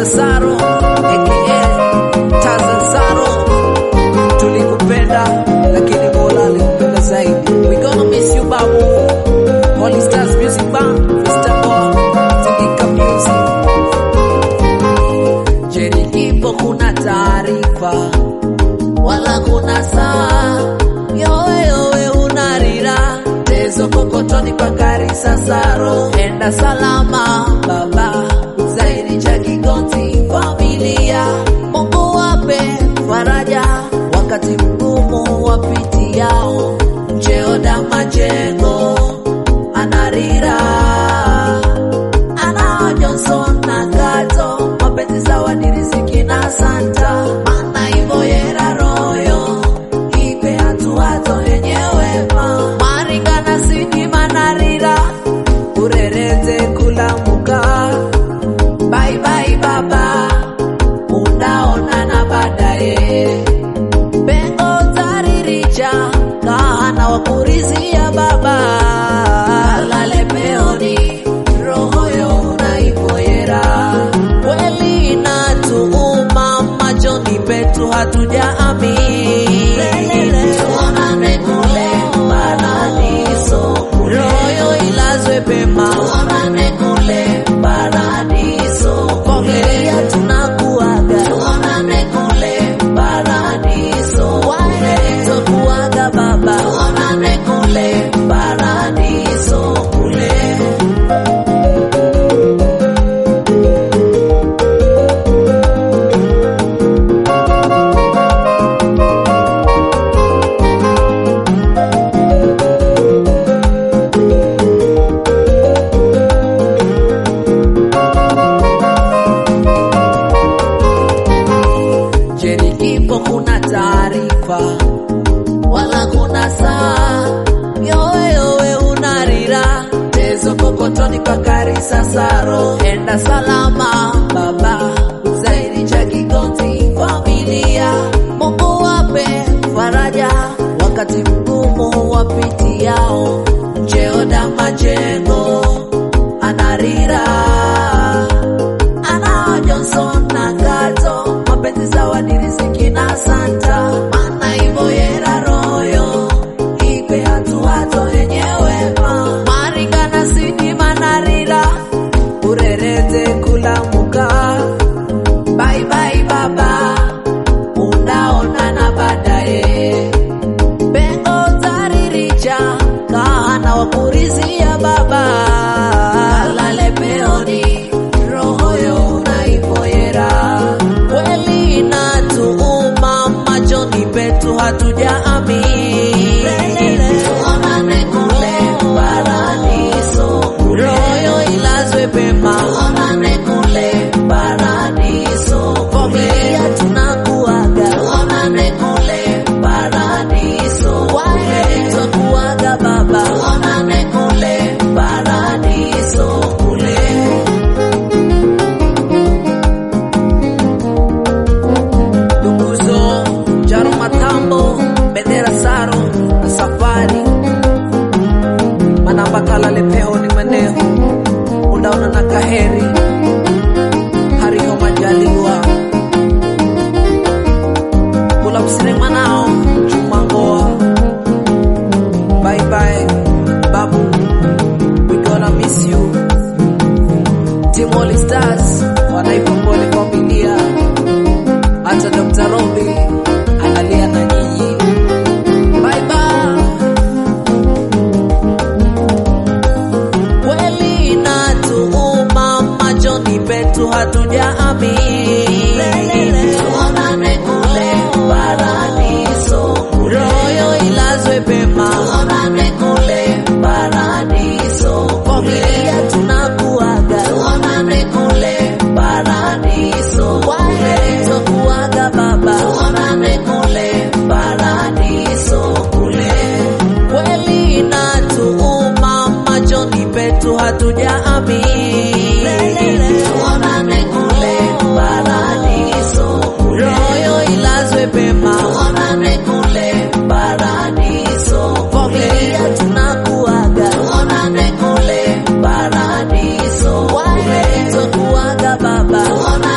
Dr. Saro aka Tazazaro, tulikupenda lakini Mola alikupenda zaidi. We gonna miss you babu. Holy Stars Music Band, Mr. Boy, Tingika Music. Je, nikipo kuna taarifa wala kuna saa yowe yowe unarira tezo kokotoni pakari sasaro enda salama baba zaidi cha kigonzi familia Mungu wape faraja wakati mgumu wapitiao mcheoda majengo anarira ana Johnson na Kato mapenzi sawa ni riziki na Santa mana hivyo yera royo ipe hatuato yenyewe ma maringa na sini manarira urerete kulamuka bye bye baba unaonana baadaye pengo tariricha kahana wakurizia baba lale peoni rohoyo unaipoyera kweli inatuuma machoni petu hatujaamini tuonane kule paradiso royo ilazwe pema tuonane kule paradiso familia tunakuaga tuonane kule paradiso wale tokuaga baba tuonane kule paradiso kule Je, nikipo kuna taarifa wala kuna saa yowe yowe unarira tezo kokotoni pakari sasaro enda salama baba zaidi cha kigonzi familia Mungu wape faraja wakati mgumu wapitiao mcheoda majengo anarira ana Johnson na Kato mapenzi sawa ni riziki na Santa mana hivyo yera royo ipe hatuato yenyewe ma maringa na sini manarira urerete kulamuka bye bye baba unaonana baadaye pengo tariricha kahana wakurizia baba lale peoni rohoyo unaipoyera kweli inatuuma machoni petu hatujaamini tuonane kule paradiso royo ilazwe pema tuonane kule paradiso familia tunakuaga tuonane kule paradiso wale tokuaga baba tuonane kule paradiso kule Dunguzo, Jaro Matambo, Bendera Saro na Safari Manamba Kalale Peho ni Maneho Unaona na Kaheri Hariho Majaliwa Kula msire manao Juma Ngoa Bye bye Babu We gonna miss you Timoli Stars Wanaipa pole familia hata Dr. Robi analia na nyinyi. Bye bye. Kweli inatuuma machoni petu hatujaamini. Tuonane kule paradiso, royo ilazwe pema. Tuonane kule paradiso, familia tunakuaga. Tuonane kule paradiso, wale tokuaga baba. Tuonane kule paradiso kule kweli inatuuma machoni petu hatujaamini. Tuonane kule paradiso, royo ilazwe pema. Tuonane kule paradiso, familia tunakuaga. Tuonane kule paradiso, wale tokuaga baba. Tuonane